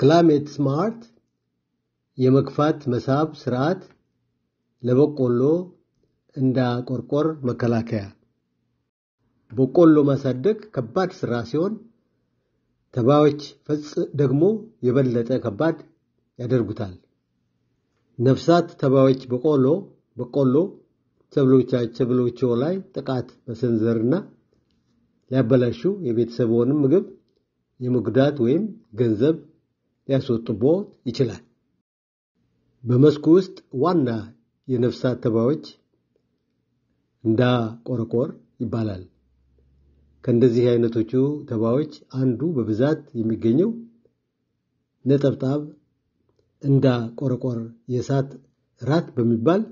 ክላይሜት ስማርት የመግፋት መሳብ ስርዓት ለበቆሎ እንዳቆርቆር መከላከያ። በቆሎ ማሳደግ ከባድ ስራ ሲሆን ተባዮች ፈጽ ደግሞ የበለጠ ከባድ ያደርጉታል። ነፍሳት ተባዮች በቆሎ በቆሎ ሰብሎቻቸው ላይ ጥቃት መሰንዘርና ሊያበላሹ የቤተሰብዎንም ምግብ የመጉዳት ወይም ገንዘብ ሊያስወጡቦት ይችላል። በመስኩ ውስጥ ዋና የነፍሳት ተባዮች እንዳቆረቆር ይባላል። ከእንደዚህ አይነቶቹ ተባዮች አንዱ በብዛት የሚገኘው ነጠብጣብ እንዳቆረቆር የእሳት ራት በሚባል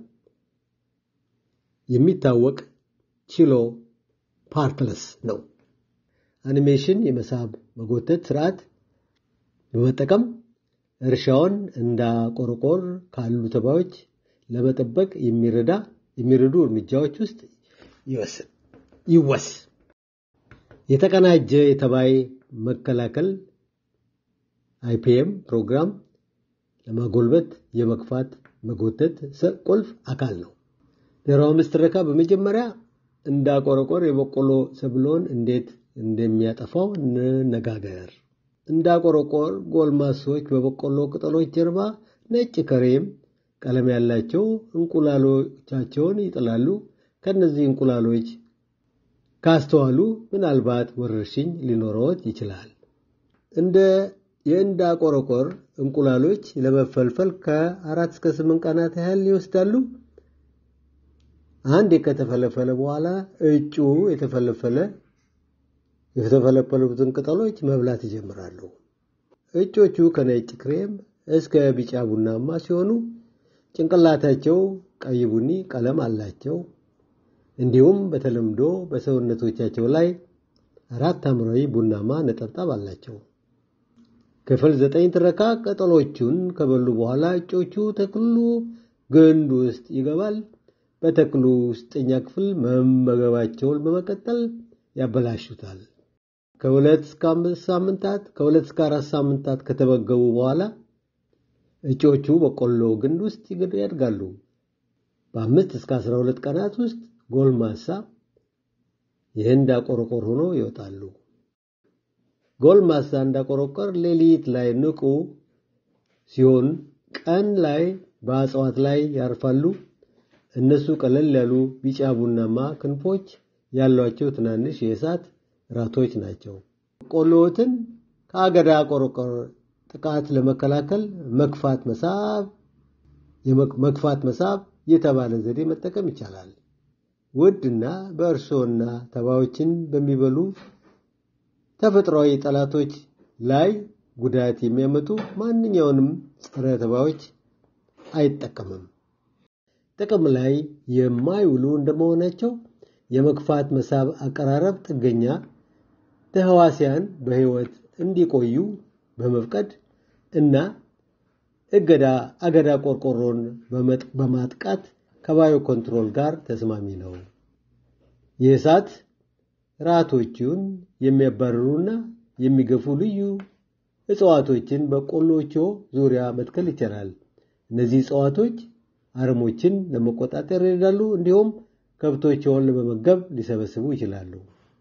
የሚታወቅ ቺሎ ፓርክለስ ነው። አኒሜሽን የመሳብ መጎተት ስርዓት በመጠቀም እርሻውን እንዳቆረቆር ካሉ ተባዮች ለመጠበቅ የሚረዳ የሚረዱ እርምጃዎች ውስጥ ይወስ የተቀናጀ የተባይ መከላከል አይፒኤም ፕሮግራም ለማጎልበት የመግፋት መጎተት ቁልፍ አካል ነው። ዜሮ አምስት ትረካ በመጀመሪያ እንዳቆረቆር የበቆሎ ሰብሎን እንዴት እንደሚያጠፋው እንነጋገር። እንዳቆረቆር ጎልማሶች በበቆሎ ቅጠሎች ጀርባ ነጭ ከሬም ቀለም ያላቸው እንቁላሎቻቸውን ይጥላሉ። ከነዚህ እንቁላሎች ካስተዋሉ ምናልባት ወረርሽኝ ሊኖረዎት ይችላል። እንደ የእንዳቆረቆር እንቁላሎች ለመፈልፈል ከአራት እስከ ስምንት ቀናት ያህል ይወስዳሉ። አንድ ከተፈለፈለ በኋላ እጩ የተፈለፈለ የተፈለፈሉትን ቅጠሎች መብላት ይጀምራሉ። እጮቹ ከነጭ ክሬም እስከ ቢጫ ቡናማ ሲሆኑ ጭንቅላታቸው ቀይ ቡኒ ቀለም አላቸው። እንዲሁም በተለምዶ በሰውነቶቻቸው ላይ አራት ሐምራዊ ቡናማ ነጠብጣብ አላቸው። ክፍል ዘጠኝ ትረካ ቅጠሎቹን ከበሉ በኋላ እጮቹ ተክሉ ግንድ ውስጥ ይገባል። በተክሉ ውስጠኛ ክፍል መመገባቸውን በመቀጠል ያበላሹታል። ከሁለት እስከ አምስት ሳምንታት ከሁለት እስከ አራት ሳምንታት ከተመገቡ በኋላ እጮቹ በቆሎ ግንድ ውስጥ ያድጋሉ። በአምስት እስከ አስራ ሁለት ቀናት ውስጥ ጎልማሳ የህንድ አቆረቆር ሆኖ ይወጣሉ። ጎልማሳ እንዳቆረቆር ሌሊት ላይ ንቁ ሲሆን ቀን ላይ በእጽዋት ላይ ያርፋሉ። እነሱ ቀለል ያሉ ቢጫ ቡናማ ክንፎች ያሏቸው ትናንሽ የእሳት ራቶች ናቸው። በቆሎዎትን ከአገዳ ቆረቆር ጥቃት ለመከላከል መግፋት መሳብ መግፋት መሳብ የተባለ ዘዴ መጠቀም ይቻላል። ውድና በእርሶና ተባዮችን በሚበሉ ተፈጥሯዊ ጠላቶች ላይ ጉዳት የሚያመጡ ማንኛውንም ጸረ ተባዮች አይጠቀምም። ጥቅም ላይ የማይውሉ እንደመሆናቸው የመግፋት መሳብ አቀራረብ ጥገኛ ተህዋሲያን በህይወት እንዲቆዩ በመፍቀድ እና እገዳ አገዳ ቆርቆሮን በማጥቃት ከባዮ ኮንትሮል ጋር ተስማሚ ነው። የእሳት ራቶቹን የሚያባርሩና የሚገፉ ልዩ እጽዋቶችን በቆሎቾ ዙሪያ መትከል ይቻላል። እነዚህ እጽዋቶች አረሞችን ለመቆጣጠር ይረዳሉ፣ እንዲሁም ከብቶችውን ለመመገብ ሊሰበስቡ ይችላሉ።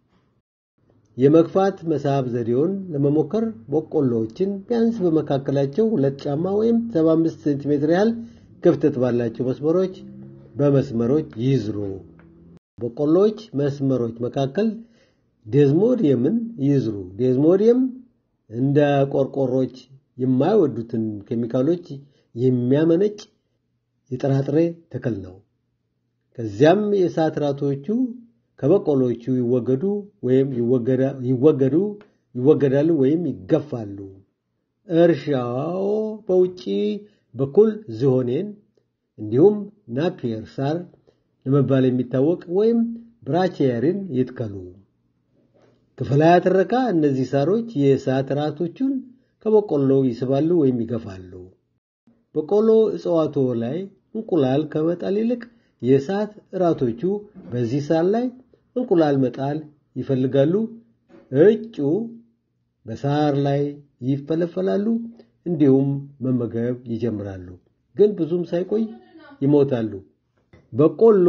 የመግፋት መሳብ ዘዴውን ለመሞከር በቆሎዎችን ቢያንስ በመካከላቸው ሁለት ጫማ ወይም 75 ሴንቲሜትር ያህል ክፍተት ባላቸው መስመሮች በመስመሮች ይዝሩ። በቆሎዎች መስመሮች መካከል ዴዝሞዲየምን ይዝሩ። ዴዝሞዲየም እንደ ቆርቆሮች የማይወዱትን ኬሚካሎች የሚያመነጭ የጥራጥሬ ተክል ነው። ከዚያም የእሳት ራቶቹ ከበቆሎቹ ይወገዱ ወይም ይወገዱ ይወገዳሉ ወይም ይገፋሉ። እርሻው በውጪ በኩል ዝሆኔን እንዲሁም ናፒየር ሳር ለመባል የሚታወቅ ወይም ብራቺየርን ይትከሉ። ክፍል ሃያ ትረካ እነዚህ ሳሮች የእሳት ራቶቹን ከበቆሎ ይስባሉ ወይም ይገፋሉ። በቆሎ እጽዋቶ ላይ እንቁላል ከመጣል ይልቅ የእሳት እራቶቹ በዚህ ሳር ላይ እንቁላል መጣል ይፈልጋሉ። እጩ በሳር ላይ ይፈለፈላሉ። እንዲሁም መመገብ ይጀምራሉ። ግን ብዙም ሳይቆይ ይሞታሉ። በቆሎ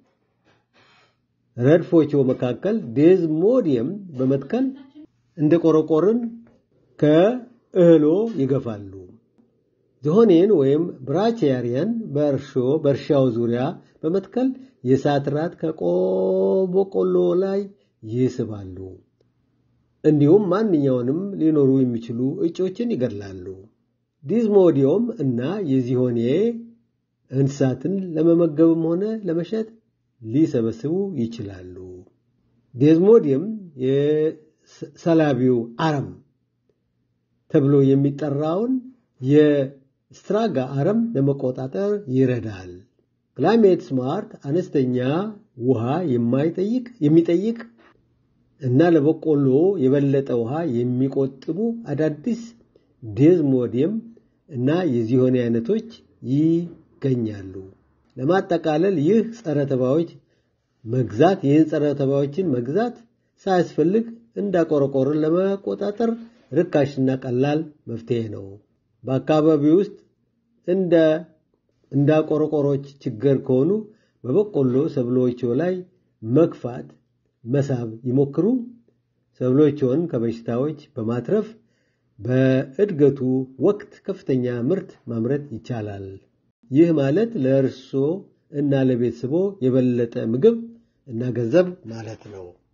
ረድፎቹ መካከል ዴዝሞዲየም በመትከል እንደ ቆረቆርን ከእህሎ ይገፋሉ። ዝሆኔን ወይም ብራቺያሪያን በእርሾ በእርሻው ዙሪያ በመትከል የእሳት ራት ከበቆሎ ላይ ይስባሉ። እንዲሁም ማንኛውንም ሊኖሩ የሚችሉ እጮችን ይገድላሉ። ዲዝሞዲዮም እና የዚሆኔ እንስሳትን ለመመገብም ሆነ ለመሸጥ ሊሰበስቡ ይችላሉ። ዴዝሞዲየም የሰላቢው አረም ተብሎ የሚጠራውን የስትራጋ አረም ለመቆጣጠር ይረዳል። ክላይሜት ስማርት አነስተኛ ውሃ የማይጠይቅ የሚጠይቅ እና ለበቆሎ የበለጠ ውሃ የሚቆጥቡ አዳዲስ ዴዝሞዲየም እና የዚሆኔ አይነቶች ይገኛሉ። ለማጠቃለል ይህ ጸረ ተባዮች መግዛት ይህን ጸረ ተባዮችን መግዛት ሳያስፈልግ እንዳቆረቆርን ለመቆጣጠር ርካሽና ቀላል መፍትሄ ነው። በአካባቢ ውስጥ እንደ እንዳቆረቆሮች ችግር ከሆኑ በበቆሎ ሰብሎቹ ላይ መግፋት መሳብ ይሞክሩ። ሰብሎቹን ከበሽታዎች በማትረፍ በእድገቱ ወቅት ከፍተኛ ምርት ማምረት ይቻላል። ይህ ማለት ለእርሶ እና ለቤተሰቦ የበለጠ ምግብ እና ገንዘብ ማለት ነው።